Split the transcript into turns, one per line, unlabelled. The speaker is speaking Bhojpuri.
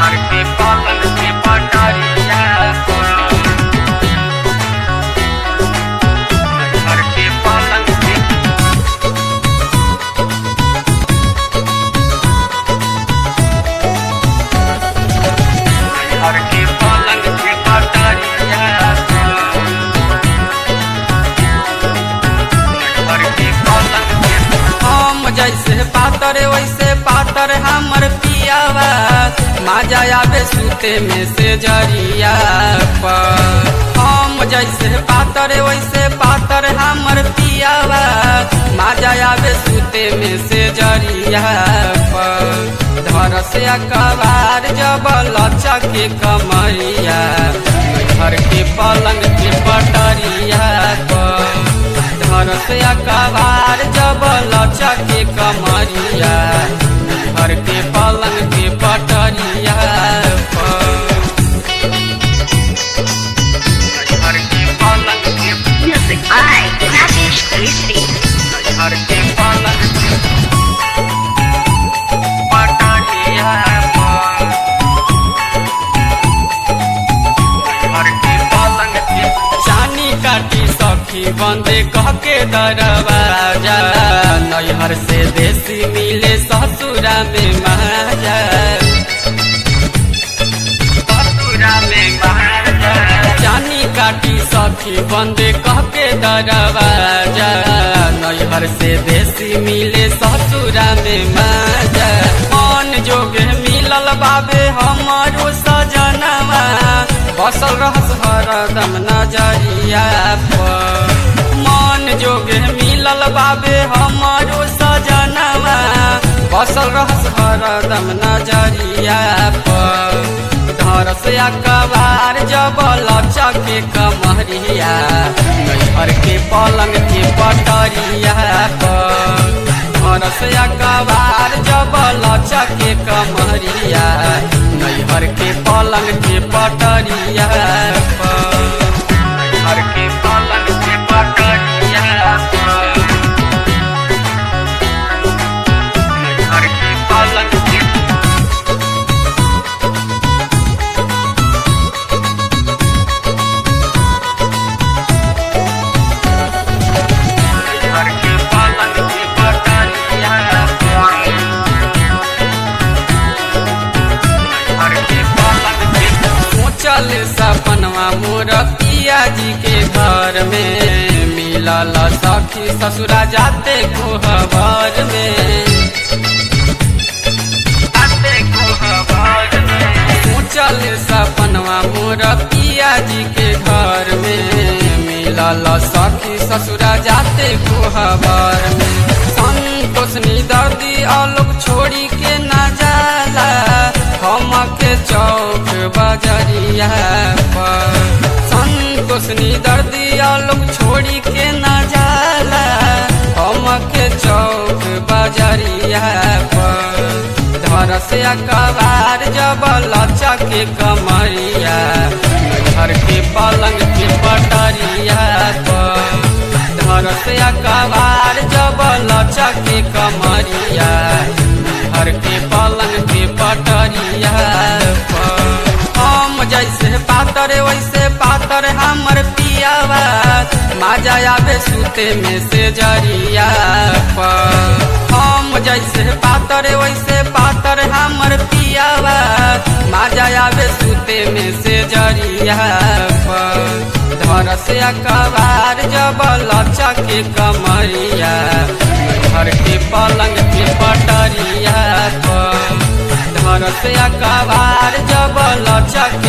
घर के पलंग के पटरिया घर के पलंग के घर के पलंग के पटरिया घर के पलंग के
हम जैसे पातर वैसे पातर हमर पियावा माजा आवे सूते में से जरिया पर हम जैसे पातर वैसे पातर हमर पियावा माजा आवे सूते में से जरिया पर धर से कबार जब लचा के कमरिया घर के पलंग के पटरिया पर घर से कबार जब लचा के कमरिया घर के पलंग के पटरिया पर
घर के पलंग के
Music by Rajesh Kalistri.
घर के पलंग के पटरिया घर के पलंग के
चानी काटी सखी बंदे कह के दरवाजा नैहर से देसी मिले ससुरा में महाजा
ससुरा में बाहर
चानी काटी सखी बंदे कह के दरवाजा नैहर से देसी मिले ससुरा में माजा मन जोगे मिलल बाबे हमारो सजनवा बसल रहस हरदम नजरिया पर मन जोगे मिलल बाबे हमारो सजनवा बसल रहस हरदम नजरिया पर घर से कबार जब लचा के कमरिया घर के पलंग के पटरिया पर घर से कबार जब लचा के कमरिया घर के पलंग के पटरिया पर
घर के पलंग के पटरिया घर के पलंग के घर के पलंग के पटरिया घर के पलंग के
सोचल सपनवा मोर पिया जी के घर में मिलल सखी ससुरा जाते कोहबर में
आते को हवार में
सोचल सपनवा मोर पिया जी के घर में मिलल सखी ससुरा जाते कोहबर में संतोषनी दर्दी आलोक छोड़ी के न जाला हम के चौक बजरिया पर संतोषनी दर्दी आलोक छोड़ी के न जाला हम के चौक बजरिया पर घर से कबार जब लचा के कमरिया घर के पलंग के पटरिया पर घर से कबार जब लचा के कमरिया घर के पलंग के पटरिया पर हम जैसे पातर वैसे पातर हमर पियावा माजा आवे सूते में से जरिया पर हम जैसे पातर वैसे पातर हमर पियावा माजा आवे सूते में से जरिया पर घर से कबार जब लचा के कमरिया घर के पलंग के पटरिया पर घर से कबार जब लचा